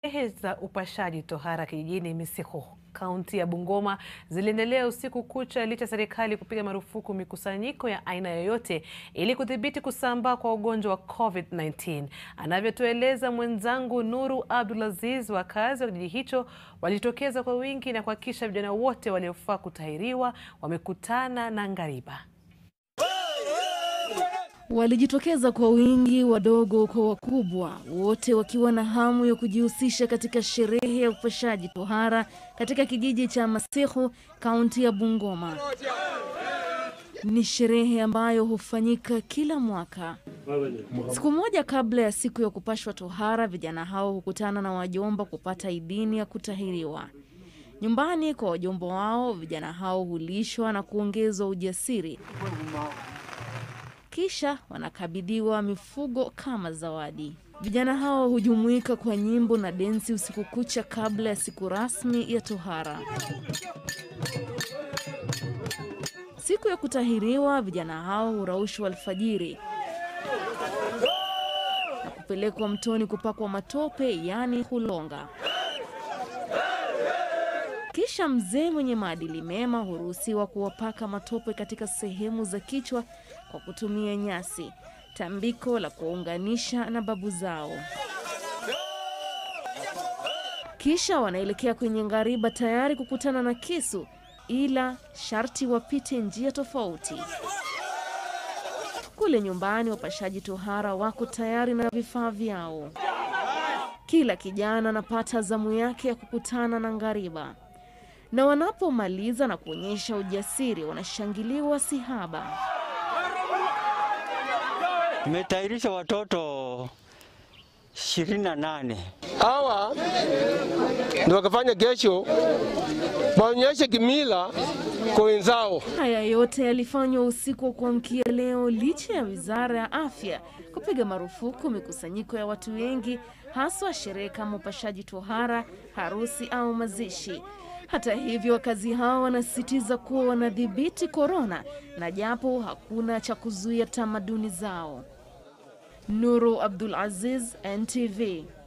Sherehe za upashaji tohara kijijini Misikho, kaunti ya Bungoma ziliendelea usiku kucha licha serikali kupiga marufuku mikusanyiko ya aina yoyote ili kudhibiti kusambaa kwa ugonjwa wa COVID-19. Anavyotueleza mwenzangu Nuru Abdulaziz, wakazi wa kijiji hicho walijitokeza kwa wingi na kuhakikisha vijana wote waliofaa kutahiriwa wamekutana na ngariba. Walijitokeza kwa wingi, wadogo kwa wakubwa, wote wakiwa na hamu ya kujihusisha katika sherehe ya upashaji tohara katika kijiji cha Masikho, kaunti ya Bungoma. Ni sherehe ambayo hufanyika kila mwaka. Siku moja kabla ya siku ya kupashwa tohara, vijana hao hukutana na wajomba kupata idhini ya kutahiriwa. Nyumbani kwa wajomba wao, vijana hao hulishwa na kuongezwa ujasiri kisha wanakabidhiwa mifugo kama zawadi. Vijana hao hujumuika kwa nyimbo na densi usiku kucha kabla ya siku rasmi ya tohara. Siku ya kutahiriwa, vijana hao huraushwa alfajiri na kupelekwa mtoni kupakwa matope, yaani hulonga. Kisha mzee mwenye maadili mema huruhusiwa kuwapaka matope katika sehemu za kichwa kwa kutumia nyasi, tambiko la kuwaunganisha na babu zao. Kisha wanaelekea kwenye ngariba tayari kukutana na kisu, ila sharti wapite njia tofauti. Kule nyumbani, wapashaji tohara wako tayari na vifaa vyao. Kila kijana anapata zamu yake ya kukutana na ngariba na wanapomaliza na kuonyesha ujasiri wanashangiliwa sihaba. Tumetayarisha watoto ishirini na nane. Hawa ndio wakafanya kesho waonyeshe kimila kwa wenzao. Haya yote yalifanywa usiku wa kuamkia leo, licha ya wizara ya afya kupiga marufuku mikusanyiko ya watu wengi, haswa sherehe kama upashaji tohara, harusi au mazishi. Hata hivyo wakazi hao wanasisitiza kuwa wanadhibiti korona na japo hakuna cha kuzuia tamaduni zao. Nuru Abdul Aziz, NTV.